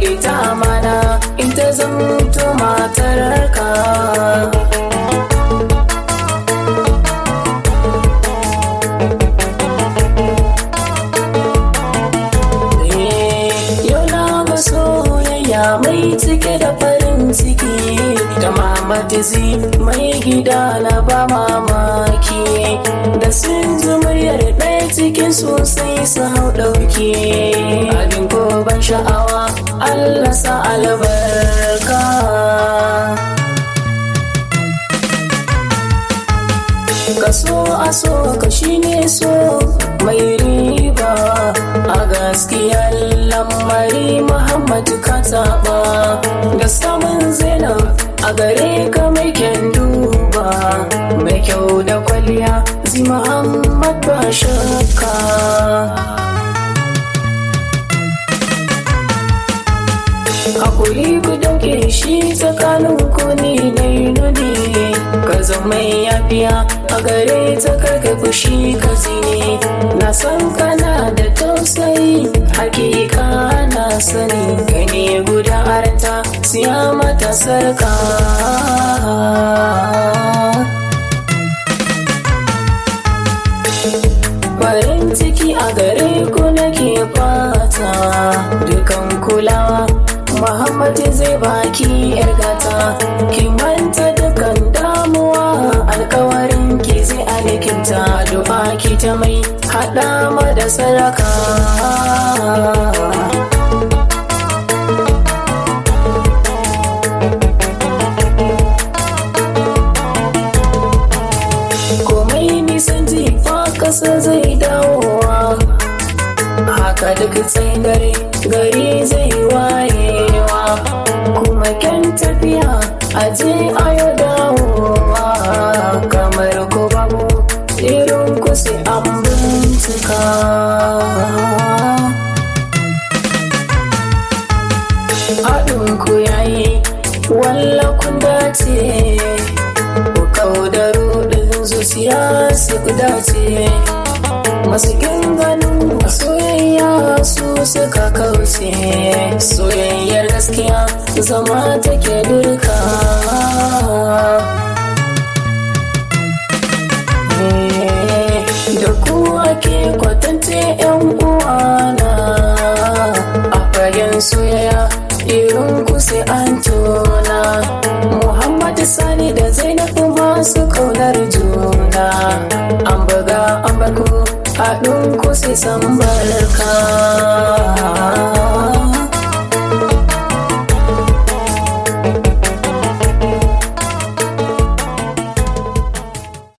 rike ta amana in ta zamto matarka Yau na ga soyayya mai cike da farin ciki da mamatizi mai gida na ba mamaki da sun ji muryar ɗaya cikin sosai su hau ɗauki abin ko ban sha'awa Allah sa albarka kaso a so ka shine so mai riba a gaskiyar lamari muhammadu ka taɓa da samun zainab a gare ka mai kyan duba mai kyau da kwalliya zi muhammad ba shakka hakuri ku dauke shi tsakanin ku ne na nuni ka zama yafiya a gare ta karka fushi ka zine na san kana da tausayi hakika na sani ka ne guda aranta siya mata sarka farin ciki a gare ku nake fata dukan kulawa Muhammadu zai baki yar gata ki manta dukan damuwa alkawarin ki zai alikinta du'a ki ta mai hada ma da saraka komai nisan jifa kasa zai dawowa haka duk tsayin gari gari zai wayewa kuma kyan tafiya aje ayo dawowa kamar ko babu irin ku sai an bincika haɗin ku yayi walla kun dace ku kau da rudin zuciya su dace masu ganin soyayya su suka kauce soyayyar gaskiya zama take dirka da ku ake kwatance yan uwana a fagen soyayya irin ku sai an tona muhammadu sani da zainabu masu kaunar juna an buga an baku haɗin ku sai san barka